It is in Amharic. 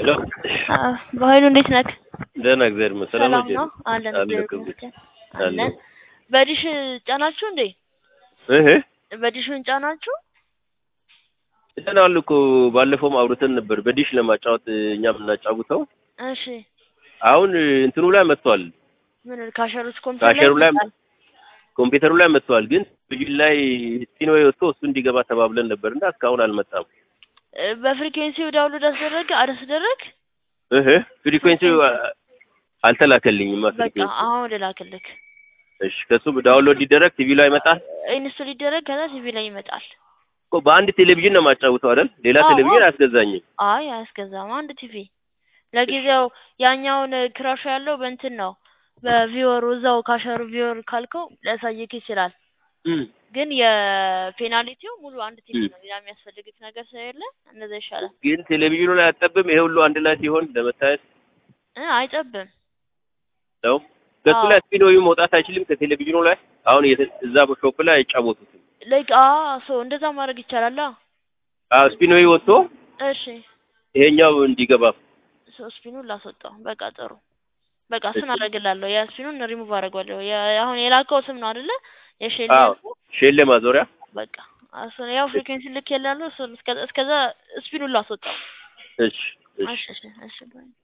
ሄሎ በኃይሉ እንዴት ነክ? ደህና እግዚአብሔር ይመስገን። ሰላም ሰላም ነው? ነው አለን። አለ እግዚአብሔር ክብር ይመስገን አለ። አለን። በዲሽ ጫናችሁ እንዴ? እህ በዲሹን ጫናችሁ? ጭነናል እኮ ባለፈውም አውርተን ነበር በዲሽ ለማጫወት እኛ የምናጫውተው እሺ አሁን እንትኑ ላይ መጥቷል። ምን ካሸሩት ኮምፒውተር ካሸሩ ላይ ይመጣል? ኮምፒውተሩ ላይ መጥቷል። ግን ልጁ ላይ ስፒኖ ወጥቶ እሱ እንዲገባ ተባብለን ነበርና እስካሁን አልመጣም። እ፣ በፍሪኩዌንሲው ዳውንሎድ አስደረገ አላስደረግ? እህ ፍሪኩዌንሲው አልተላከልኝም። በቃ ፍሪኩዌንሲ አሁን ልላክልክ። እሺ፣ ከሱ ዳውንሎድ ሊደረግ ቲቪ ላይ ይመጣል ኢንስቶል ይደረግ ከዛ ቲቪ ላይ ይመጣል። እኮ በአንድ ቴሌቪዥን ነው የማጫውተው አይደል? ሌላ አዎ። ቴሌቪዥን አያስገዛኝም። አይ አያስገዛም። አንድ ቲቪ ለጊዜው ያኛውን ክራሹ ያለው በእንትን ነው በቪወሩ እዛው ካሸሩ ቪወር ካልከው ሊያሳይክ ይችላል። እም፣ ግን የፔናልቲው ሙሉ አንድ ቲቪ እም። ነው። ሌላ የሚያስፈልግት ነገር ስለሌለ እንደዛ ይሻላል። ግን ቴሌቪዥኑ ላይ አጠብም። ይሄ ሁሉ አንድ ላይ ሲሆን ለመታየት እ አይጠብም። ነው። ከሱ አዎ። ላይ ስፒኖዩ መውጣት አይችልም ከቴሌቪዥኑ ላይ አሁን የተ- እዛ በሾፕ ላይ አይጫወቱትም። ላይክ አ ሶ እንደዛ ማድረግ ይቻላል። አ አዎ ስፒኖዩ ወጥቶ እሺ ይሄኛው እንዲገባ ሶ ስፒኑን ላስወጣው። በቃ ጥሩ። በቃ እሱን አደርግላለሁ። የስፒኑን ሪሙቭ አደርገዋለሁ። የ- አሁን የላከው ስም ነው አይደለ? የሼል አዎ ያልከው? ሼሌ ማዞሪያ በቃ እሱን ያው ፍሪኩዌንሲ ልክ ያላለሁ እሱን እስከ- እስከዛ ስፒኑን ላስወጣው። እሺ እሺ እሺ እሺ እሺ